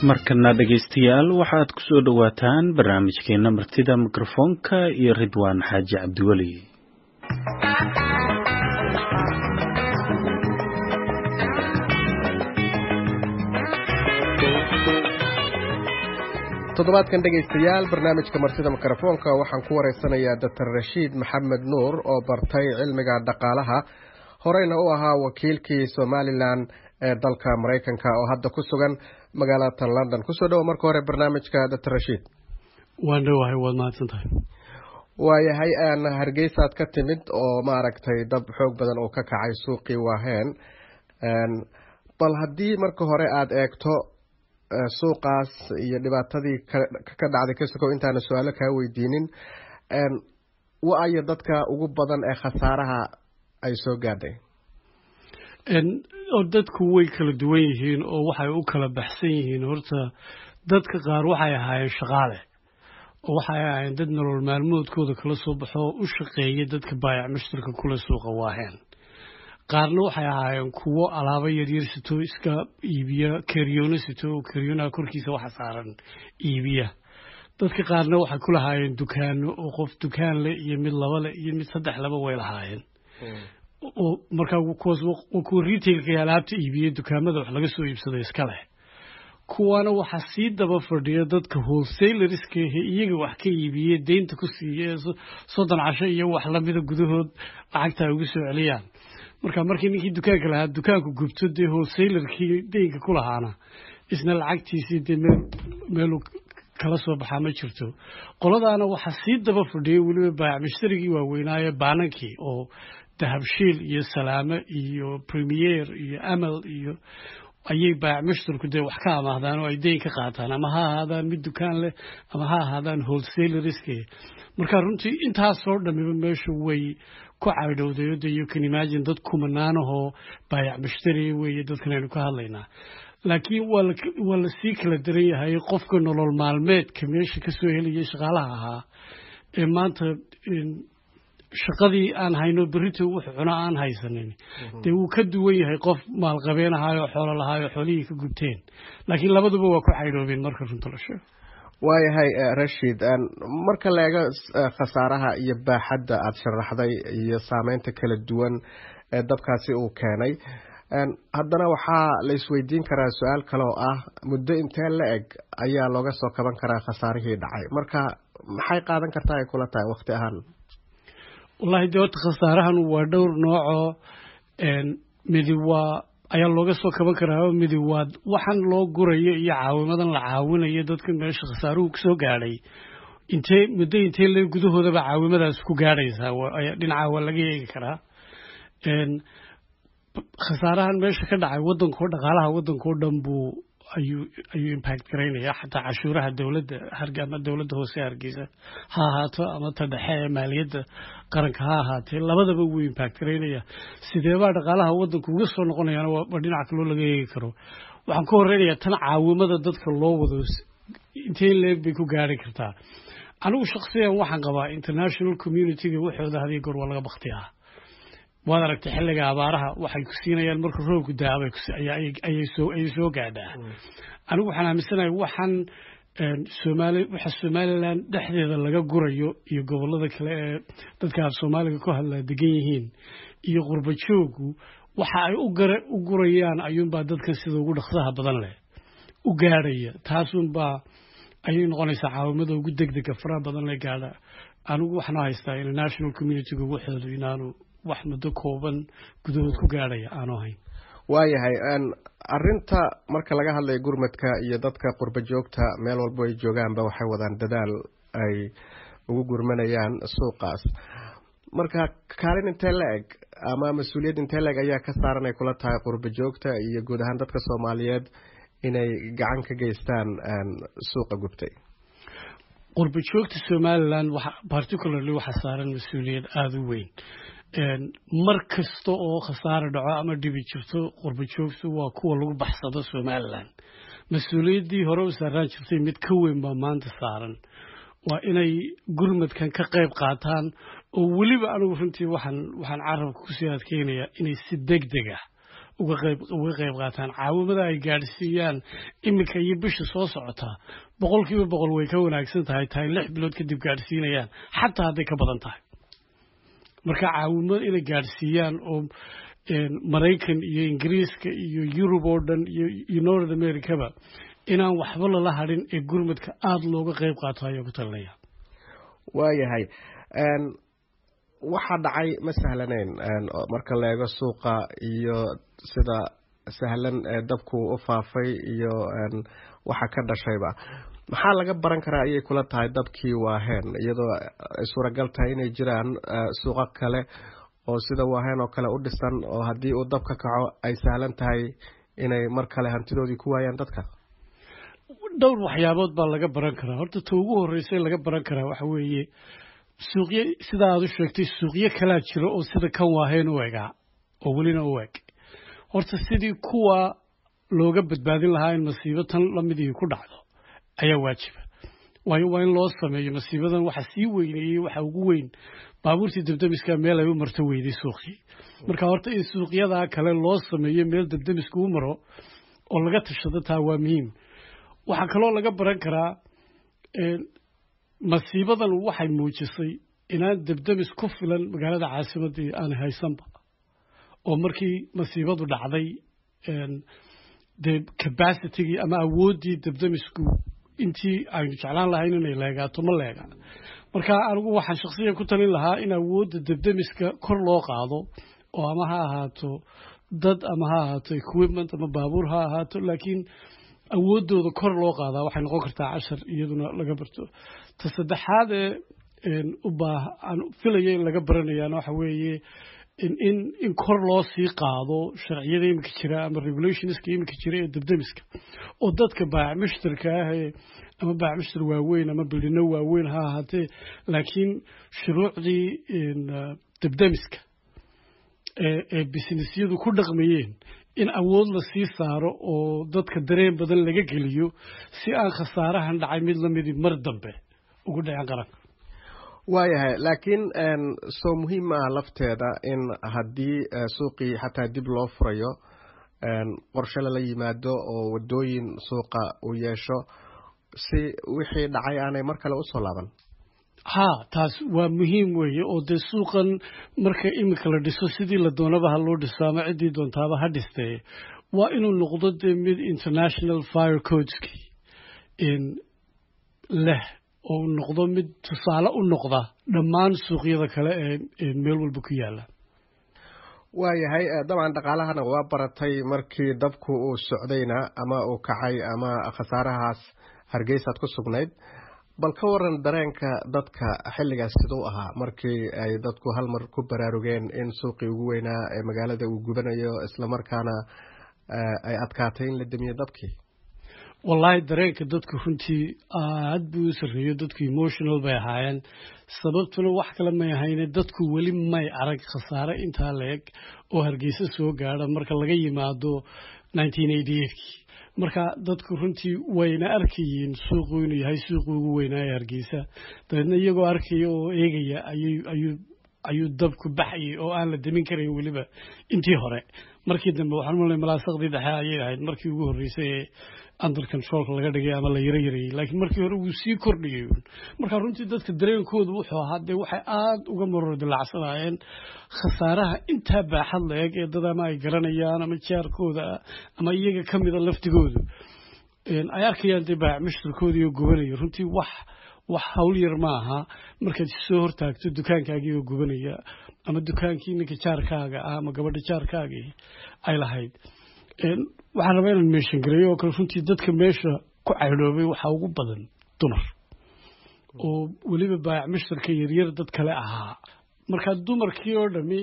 markana dhegaystayaal waxaad ku soo dhowaataan barnaamijkeena martida mikrofoonka iyo ridwaan xaaji cabdiweli toddobaadkan dhegaystayaal barnaamijka martida mikrofoonka waxaan ku wareysanayaa doctor rashiid maxamed nuur oo bartay cilmiga dhaqaalaha horeyna u ahaa wakiilkii somalilan ee dalka maraykanka oo hadda ku sugan magaalada london kusoo dhowo marka hore barnaamijka doctor rashiid waan dhowahay waad mahadsan tahay waayahay aan hargeysaad ka timid oo maaragtay dab xoog badan oo ka kacay suuqii waaheen bal haddii marka hore aada eegto suuqaas iyo dhibaatadii ka dhacday ka sokow intaana su-aalo kaa weydiinin wa-ayo dadka ugu badan ee khasaaraha ay soo gaadhay oo dadku way kala duwan yihiin oo waxay u kala baxsan yihiin horta dadka qaar waxay ahaayeen shaqaale oo waxay ahaayeen dad nolol maalmoodkooda kala soo baxo oo u shaqeeya dadka baayac mushtarka kula suuqa waaheen qaarna waxay ahaayeen kuwo alaabo yaryar sito iska iibiya keryoono sito oo keryoonaha korkiisa waxa saaran iibiya dadka qaarna waxay ku lahaayeen dukaano oo qof dukaan leh iyo mid laba leh iyo mid saddex laba way lahaayeen oo markaa kuwaas kuwa retailka alaabta iibiya dukaamada wax laga soo iibsado iska leh kuwaana waxaa sii daba fadhiya dadka wholesalerska ahe iyaga wax ka iibiye deynta ku siiya soddon casho iyo wax lamida gudahood lacagta ay ugu soo celiyaan marka markii ninkii dukaanka lahaa dukaanku gubto dee wholesalerkii deynka ku lahaana isna lacagtiisii dee meel meelu kala soo baxaa ma jirto qoladaana waxaa sii daba fadhiyay weliba baayac mushtarigii waaweynaaye baanankii oo dahabshiil iyo salaame iyo premier iyo amal iyo ayay baayac mushtarku dee wax ka amaahdaan oo ay deyn ka qaataan ama ha ahaadaan mid dukaan leh ama ha ahaadaan wholesalerske marka runtii intaasoo dhamiba meeshu way ku caydhowday de you can imagine dad kumanaanahoo baayac mushtari weeye dadkan aynu ka hadlaynaa laakiin waa la sii kala daran yahay qofka nolol maalmeedka meesha kasoo helaya shaqaalaha ahaa ee maanta shaqadii aan hayno berito wux cuno aan haysanin dee wuu ka duwan yahay qof maalqabeen ahaayo xoolo lahaayo xoolihii ka gubteen laakiin labaduba waa ku caydhoobeen marka runta la sheego waayahay rashid marka la eego khasaaraha iyo baaxadda aada sharaxday iyo saameynta kala duwan ee dabkaasi uu keenay haddana waxaa la isweydiin karaa su-aal kale oo ah muddo intee la eg ayaa looga soo kaban karaa khasaarihii dhacay marka maxay qaadan kartaa ay kula tahay waqti ahaan wallahi dee horta khasaarahan waa dhowr noocoo midi waa ayaa looga soo kaban karaa midi waa waxaan loo gurayo iyo caawimadan la caawinayo dadka meesha khasaaruhu kusoo gaadhay intee muddo intee le gudahoodaba caawimadaas ku gaadhaysaa dhinaca waa laga eegi karaa khasaarahan meesha ka dhacay wadankao dhaqaalaha wadankao dhan buu ayuu ayuu impact garaynaya xataa cashuuraha dowladda ama dowladda hoose hargeysa ha ahaato ama ta dhexe ee maaliyadda qaranka ha ahaatee labadaba wuu impact garaynaya sideebaa dhaqaalaha wadanku uga soo noqonayaana waa dhinaca kaloo laga eegi karo waxaan ka horeynayaa tan caawimada dadka loo wado intee leeg bay ku gaari kartaa anigu shaksiyan waxaan qabaa international communityga waxooda hadiyo goor waa laga bakti ah waad aragtay xilliga abaaraha waxay ku siinayaan marka roobku daabay ayay soo gaadhaa anigu waxaan aaminsanahay waxaan somaali waxa somalilan dhexdeeda laga gurayo iyo gobolada kale ee dadka af soomaaliga ku hadlaa degan yihiin iyo qurba joogu waxa ay u gurayaan ayuunbaa dadkan sida ugu dhaqsaha badan leh u gaadhaya taasunbaa ayay noqonaysaa caawimada ugu degdega faraha badan le gaadha anigu waxaan haystaa international communityga waxoodu inaanu wax muddo kooban gudahood ku gaadhaya aanu ahayn waayahay arinta marka laga hadlayo gurmadka iyo dadka qurba joogta meel walbo ay joogaanba waxay wadaan dadaal ay ugu gurmanayaan suuqaas marka kaalin intee la eg ama mas-uuliyad intee la eg ayaa ka saaran ay kula tahay qurba joogta iyo guud ahaan dadka soomaaliyeed inay gacan ka geystaan suuqa gubtay qurba joogta somalilan particularly waxaa saaran mas-uuliyad aada u weyn mar kasta oo khasaare dhaco ama dhibi jirto qurba joogtu waa kuwa lagu baxsado somalilan mas-uuliyaddii hore u saaraan jirtay mid ka weyn baa maanta saaran waa inay gurmadkan ka qayb qaataan oo weliba anigu runtii waxaan waxaan carabka kusii adkeynayaa inay si deg deg ah uga qayb uga qayb qaataan caawimada ay gaadhsiiyaan iminka iyo bisha soo socotaa boqolkiiba boqol way ka wanaagsan tahay tahay lix bilood kadib gaadhsiinayaan xataa hadday ka badan tahay marka caawimo inay gaadhsiiyaan oo maraykan iyo ingiriiska iyo yurub oo dhan iyo north americaba inaan waxba lala hadhin ee gurmadka aada looga qayb qaato ayaa ku talinaya waayahay waxaa dhacay ma sahlanayn marka la eego suuqa iyo sida sahlan dabku u faafay iyo waxa ka dhashayba maxaa laga baran karaa ayay kula tahay dabkii waaheen iyadoo ay suuragal tahay inay jiraan suuqo kale oo sida waaheen oo kale u dhisan oo haddii uu dab ka kaco ay sahlan tahay inay mar kale hantidoodii ku waayaan dadka dhowr waxyaabood baa laga baran karaa horta ta ugu horreysay laga baran karaa waxa weeye suuqyo sida aad u sheegtay suuqyo kalaa jiro oo sida kan waaheen u egaa oo welina u eg horta sidii kuwa looga badbaadin lahaa in masiibo tan lamidii ku dhacdo ayaa waajiba waayo waa in loo sameeyo masiibadan waxa sii weyneeyey waxa ugu weyn baabuurtii dabdamiska meel ay u marto weyday suuqii marka horta in suuqyadaa kale loo sameeyo meel dabdamiska u maro oo laga tashado taa waa muhiim waxaa kaloo laga baran karaa masiibadan waxay muujisay inaan dabdamis ku filan magaalada caasimadii aan haysanba oo markii masiibadu dhacday dee cabacitigii ama awooddii dabdamisku intii aynu jeclaan lahayn inay leegaato ma leega marka anigu waxaan shaksiyan ku talin lahaa in awoodda dabdamiska kor loo qaado oo ama ha ahaato dad ama ha ahaato equipment ama baabuur ha ahaato laakiin awooddooda kor loo qaadaa waxay noqon kartaa cashar iyaduna laga barto ta saddexaad ee ubaa aan filaya in laga baranayaana waxa weeye in in kor loo sii qaado sharciyada iminka jira ama regulationska iminka jira ee dabdamiska oo dadka baac mushtarka ah ee ama baac mushtar waaweyn ama bildhino waaweyn ha ahaatee laakiin shuruucdii dabdamiska ee businessyadu ku dhaqmayeen in awood la sii saaro oo dadka dareen badan laga geliyo si aan khasaarahan dhacay mid lamidii mar dambe ugu dhacen qaranka waayahay laakiin soo muhiim maaha lafteeda in haddii suuqii xataa dib loo furayo qorshe lala yimaado oo wadooyin suuqa uu yeesho si wixii dhacay aanay mar kale usoo laaban haa taas waa muhiim weeye oo dee suuqan marka iminka la dhiso sidii la doonaba ha loo dhiso ama ciddii doontaaba ha dhistee waa inuu noqdo dee mid international fire codeski leh oo noqdo mid tusaale u noqda dhammaan suuqyada kale ee meel walba ku yaala waayahay dabcan dhaqaalahana waa baratay markii dabku uu socdayna ama uu kacay ama khasaarahaas hargeysaad ku sugnayd bal ka waran dareenka dadka xilligaas siduu ahaa markii ay dadku hal mar ku baraarugeen in suuqii ugu weynaa ee magaalada uu gubanayo islamarkaana ay adkaatay in la demiyo dabkii wallaahi dareenka dadku runtii aad buu u sarreeyo dadku emotional bay ahaayeen sababtuna wax kale may ahayne dadku weli may arag khasaare intaa la-eg oo hargeysa soo gaadha marka laga yimaado nineteen eighty eightkii marka dadku runtii wayna arkayeen suuqu inuu yahay suuqi ugu weynaa ee hargeysa dabeedna iyagoo arkaya oo eegaya ayuu ayuu ayuu dabku baxayay oo aan la demin karayn weliba intii hore markii dambe waxaan malay malaasaqdii dhexe ayay ahayd markii ugu horreysay ee under controlka laga dhigay ama la yaro yarayey laakiin markii hore wuu sii kordhiyay marka runtii dadka dareenkoodu wuxuu ahaa dee waxay aada uga maror dilacsanaayeen khasaaraha intaa baaxad la eg ee dad ama ay garanayaan ama jaarkooda ama iyaga ka mida laftigoodu ay arkayaan dee baac mushtarkoodii oo gubanaya runtii wax wax hawl yar ma aha markaad soo hortaagto dukaankaagii oo gubanaya ama dukaankii ninka jaarkaaga ah ama gabadha jaarkaagii ay lahayd waxaan rabaa inaan meeshan gareeyo oo kale runtii dadka meesha ku caydhoobay waxaa ugu badan dumar oo weliba baayac mushtarka yaryar dad kale ahaa markaa dumarkii oo dhami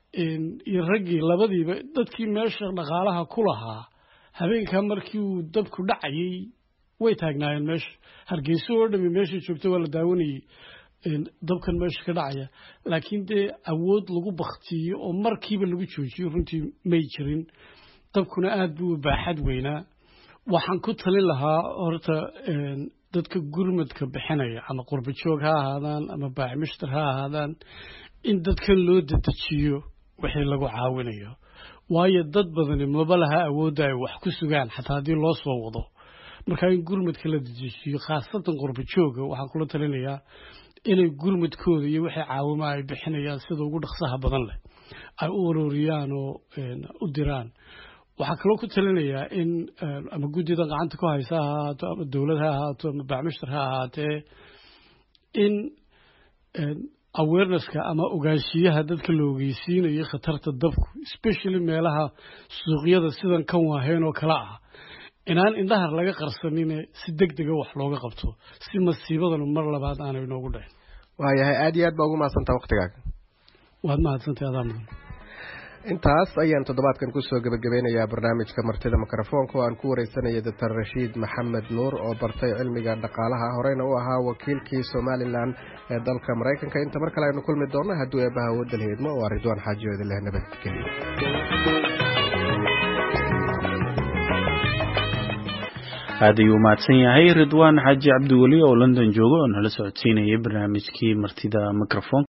iyo raggii labadiiba dadkii meesha dhaqaalaha ku lahaa habeenkaa markii uu dabku dhacayay way taagnaayeen meesha hargeyso oo dhami meesha joogta waa la daawanayey dabkan meesha ka dhacaya laakiin dee awood lagu baktiyo oo markiiba lagu joojiyo runtii may jirin dabkuna aada buu baaxad weynaa waxaan ku talin lahaa horta dadka gurmadka bixinaya ama qurba joog ha ahaadaan ama baacmushtar ha ahaadaan in dadkan loo dedejiyo wixii lagu caawinayo waayo dad badani maba laha awoodda ay wax ku sugaan xataa haddii loo soo wado markaa in gurmadka la dejiyo khaasatan qurba jooga waxaan kula talinayaa inay gurmadkooda iyo wixii caawima ay bixinayaan sida ugu dhaqsaha badan leh ay u ururiyaan oo u diraan waxaa kaloo ku talinayaa in ama guddida gacanta ku haysa ha ahaato ama dowlad ha ahaato ama bacmishtar ha ahaatee in awarenesska ama ogaanshiyaha dadka la ogeysiinayo khatarta dabku especially meelaha suuqyada sidan kan waaheen oo kale ah inaan indhahar laga qarsanine si deg dega wax looga qabto si masiibadanu mar labaad aanay inoogu dhicin waayahay aada iyo aad baa ugu mahadsantaa waktigaaga waad mahadsantay adaa mudan intaas ayaan toddobaadkan kusoo gebagabeynayaa barnaamijka martida mikrofoonka oo aan ku wareysanaya doctor rashiid maxamed nuur oo bartay cilmiga dhaqaalaha horeyna u ahaa wakiilkii somalilan ee dalka maraykanka inta mar kale aynu kulmi doonno hadduu eebaha wadal heedmo waa ridwaan xaaji oodin leh nabadgelyo aad ayuu mahadsan yahay ridwaan xaaji cabdiweli oo london jooga oo nala socodsiinayay barnaamijkii martida microfonka